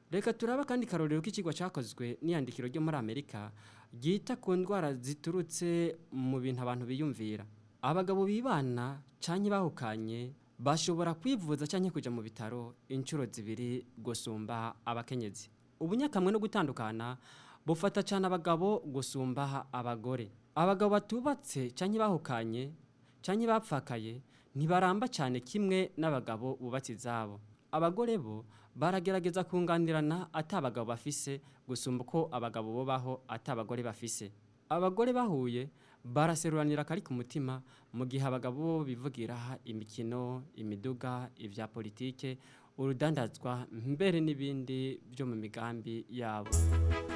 reka turaba kandi karorero k'ikigwa cyakozwe n'iyandikiro ryo muri amerika ryita ku ndwara ziturutse mu bintu abantu biyumvira abagabo bibana cyangwa bahukanye bashobora kwivuza cyangwa kujya mu bitaro inshuro zibiri gusumba abakenyezi ubunyakamwe no gutandukana bufata cyane abagabo gusumba abagore abagabo batubatse cyangwa bahukanye cyangwa bapfakaye ntibaramba cyane kimwe n'abagabo bubatse izabo abagore bo baragerageza kunganirana atabagabo bafise gusumba uko abagabo bubaho atabagore bafise abagore bahuye baraseruranira akari ku mutima mu gihe abagabo bo bivugira imikino imiduga ibya politike urudandazwa mbere n'ibindi byo mu migambi yabo